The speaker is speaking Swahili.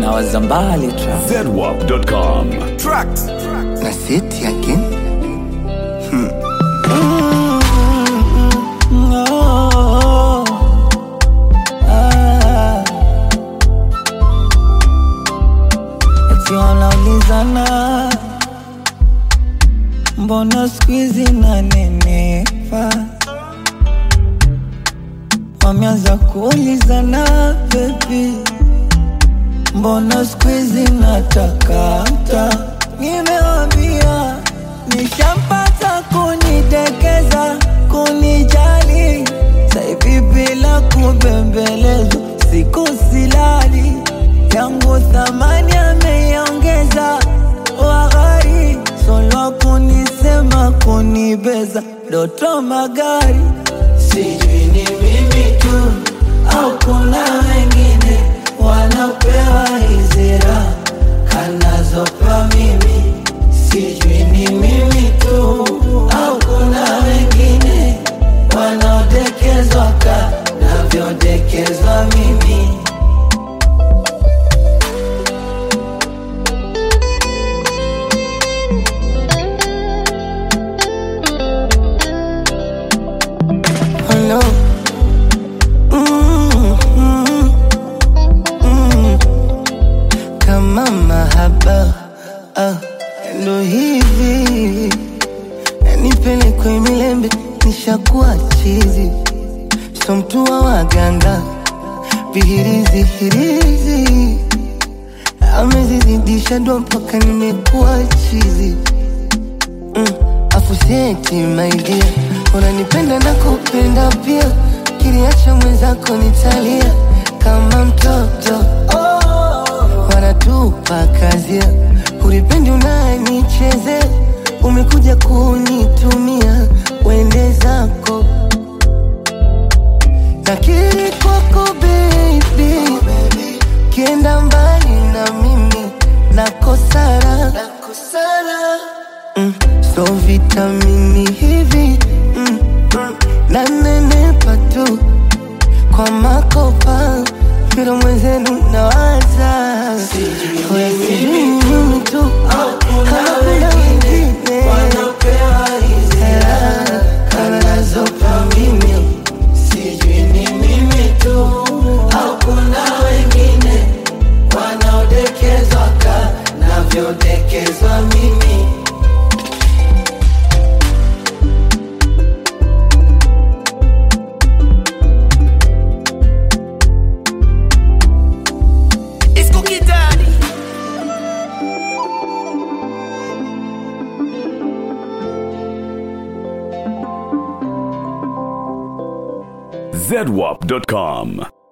na wazambali trap zedwap.com. Tracks. na seti again No. Ah. Eti wanaulizana mbona skuizi nanenepa, wameanza kuulizana bebi, mbona skuizi natakata, nimewambia nishampata kunidekeza, kunijali, saivi bila kubembelezwa, siku silali yangu thamani ameiongeza, wahari solo kunisema kunibeza, doto magari sijui ni mimi tu au kuna wengine wanapewa hizira kanazopewa mimi sijui ni mimi tu au kuna wengine wanaodekezwa ka navyodekezwa mimi oh no mm, mm, mm. kama mahaba ah, ndo hivi nipelekwe milembe nishakuwa chizi so mtu wa waganga vihirizi hirizi amezizidisha ndo mpaka nimekuwa chizi mm. afuseti maidia unanipenda na kupenda pia kiliacha mwenzako nitalia kama mtoto wanatupa kazia ulipendi unanicheze umekuja kunitumia wende zako nakiri kwako baby kienda mbali na mimi nakosara mm, so vitamini hivi mm, mm, nanenepa tu kwa makopa kila mwenzenu nawaza Oya, sijui ni mimi tu kama kuna wengine wanapewa hizira kanazopewa mimi sijui ni mimi tu au kuna wengine wanaodekezwa ka navyodekezwa mimi It's Cookie Daddy. zedwap.com.